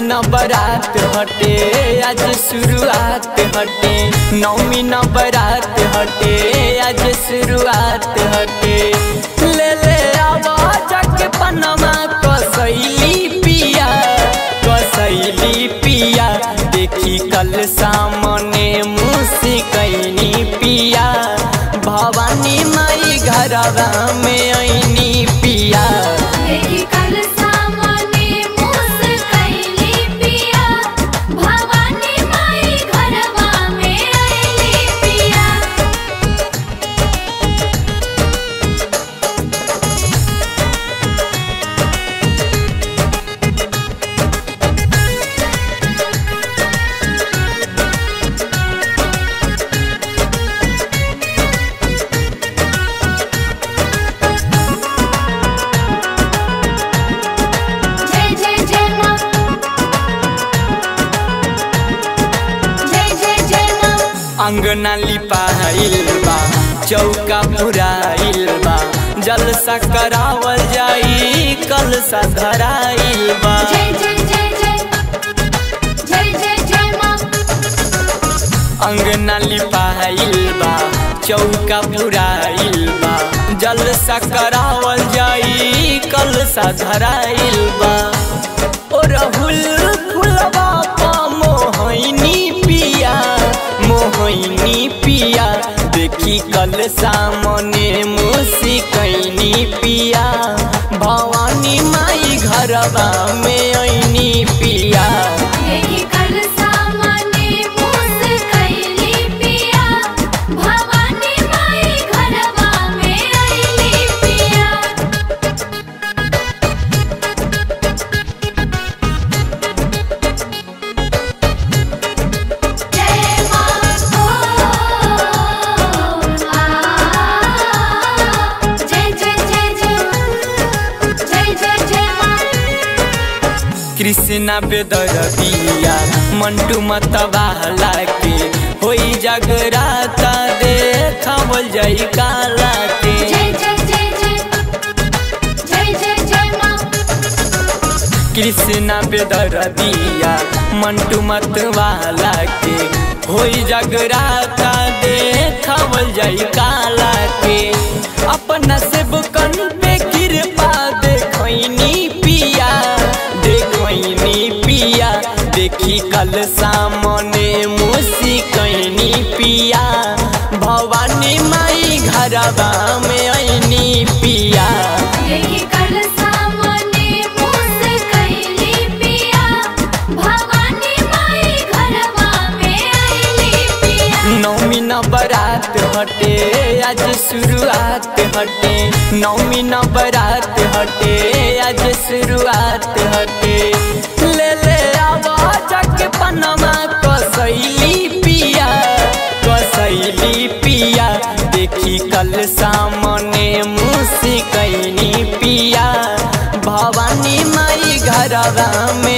न बरात हटे आज शुरुआत हटे नौमी न बरात हटे आज शुरुआत हटे ले ले आवाज के पनमा कसैली पिया कसैली पिया देखी कल सामने मुस्कैनी पिया भवानी माई घरवा में ऐनी पिया देखी कल सामने मुस्कैली पिया भवानी माई घरवा में आइली पिया जय जय जय माँ जय जय जय माँ अंगना लिपाइल बा चौका पुराइल बा जलसा करावल जाई कलसा धराइल बा जय जय जय जय जय जय जय माँ अंगना लिपाइल बा चौका पुराइल बा जलसा करावल जाई कलसा धराइल बा ओ राहुल फुलवा पा मोहनी पिया मोहनी पिया देखी कल सामने मुस्कैनी पिया भवानी माई घरवा में ऐनी पिया देखी कल सामने मुस्कैली पिया भवानी माई घरवा में आइली पिया जय माँ ओ आ जय जय जय जय जय जय जय माँ कृष्णा बेदरदिया मंटू मतवाला के होई जगराता देखावल जाई काला के जय जय जय जय जय जय जय माँ कृष्णा बेदरदिया मंटू मतवाला के होई जगराता देखावल जाई काला के अपना से बुकन पे कृपा देखैनी पिया देखैनी पिया देखी कल सामने मुस्कैनी पिया भवानी माई घरवा में ऐनी पिया देखी कल सामने मुस्कैली पिया भवानी माई घरवा में आइली पिया नौमी न बरात हटे आज शुरुआत हटे नौमी न बरात हटे आज शुरुआत हटे ले ले आवाज के पनमा कसैली पिया कसैली पिया देखी कल सामने मुस्कैनी पिया भवानी माई घरवा में